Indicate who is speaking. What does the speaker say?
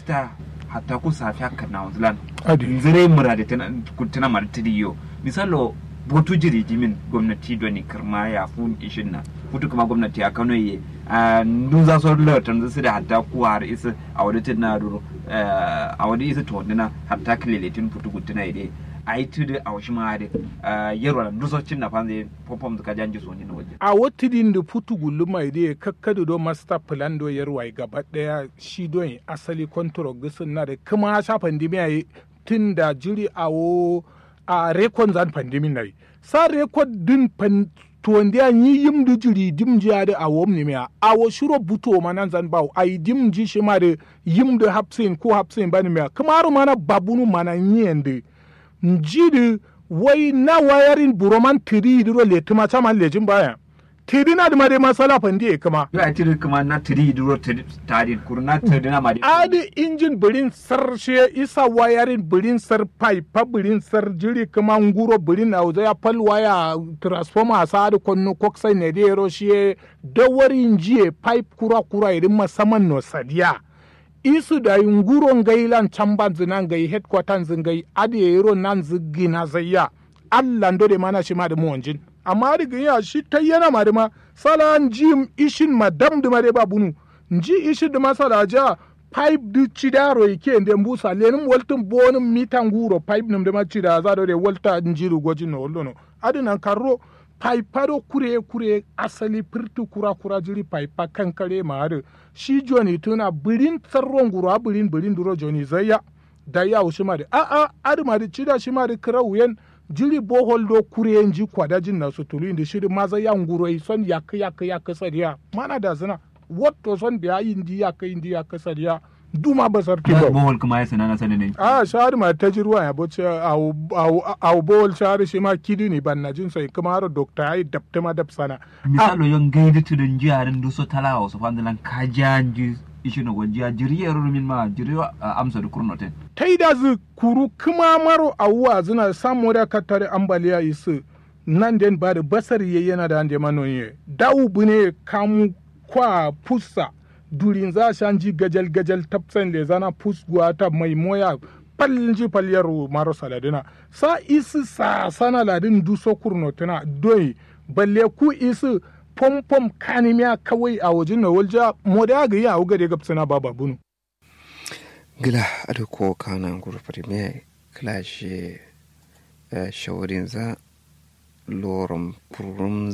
Speaker 1: minista hatta ku safiya kana wanzulan
Speaker 2: adi
Speaker 1: nzire mura da tana kuntuna martiri yo misalo botu jiri jimin gwamnati doni kirma ya fun ishin na futu kuma gwamnati ya kano ye a ndun za so lo tan su da hatta ku har isa a wadi tin na duro a wadi isa to na hatta kileletin futu kuntuna ide ai tudu a washi ma de yarwa ndu so cin na fanze popom ka janji so ni na waje
Speaker 2: a watidin da futu gullu mai da kakkadu do master plan do yarwai gaba daya shi don asali control gisin na da kuma sha pandemiya yi tun da jiri a wo a rekon zan pandemi na yi sa rekod din pan tuwanda ya yi yim da jiri dim ji ya da a wom ne miya a wo shiro buto ma nan zan bawo a yi dim ji shi ma da yim da hapsin ko hapsin ba ne miya kuma har mana babunu mana yi yanda njidi wai na wayarin buroman tiri diro le tuma chama lejin baya tiri na dima de masala pandi kama
Speaker 1: yo a tiri kuma na tiri duro tari kurna tiri na ma de
Speaker 2: adi injin birin sar she isa wayarin birin sar pipe birin sar jiri kama nguro birin na ya pal waya transformer sa adi konno koksai ne de ro she dawarin jiye pipe kura kura irin masaman no sadiya isu da nguro ngailan chamban zinan gai headquarter zingai adi yero nan zigina zayya Allah ndo de mana shi ma da muwanjin amma da ya shi ta yana ma da ma sala jim ishin madam da ma de babunu nji ishi da masala ja pipe du chidaro yake nde mbusa lenin waltin bonin mitan guro pipe nim da ma chida za da de walta njiru gojin no wallo no adi nan karro paiparo kure kure asali firtu kura kura jiri paipa kankare maare shi joni tuna birin tsarron guru a birin birin duro joni zayya da ya wushi mari a a adi mari cida shi mari kira wuyen jiri bohol do kure ji kwada jin na sutulu inda shiri maza ya nguro yi son yak yak yak sadiya mana da zina wato son biya indi yak indi yak sadiya duma basar ki ba
Speaker 1: bohol kuma ya sanana sanin
Speaker 2: a shari ma ta jirwa ya boce au bol shari shi ma kidi ni ban na jin sai kuma har dokta ai dabta ma dab sana
Speaker 1: misalo yon gaidi tudun jiyarin duso talawa so fandalan kajanji ishino wajiya jiriyar min ma jiriyo amsa da kurnoten
Speaker 2: ta yi da zu kuru kuma maro awuwa zina samu da katare ambaliya isu nan den ba da basar yana da ande manoye dawu bune kamu kwa pusa durin za shan ji gajal gajal tapsan le zana pusguwa ta mai moya palji palyar maro saladina sa isi sa sana ladin duso kurnotina doi balle ku isi pom pom kanimiya kawai a wajen na walja moda ga ya uga de gapsana baba bunu
Speaker 3: gila ado ko kana guru premier clash shawarin za lorum purum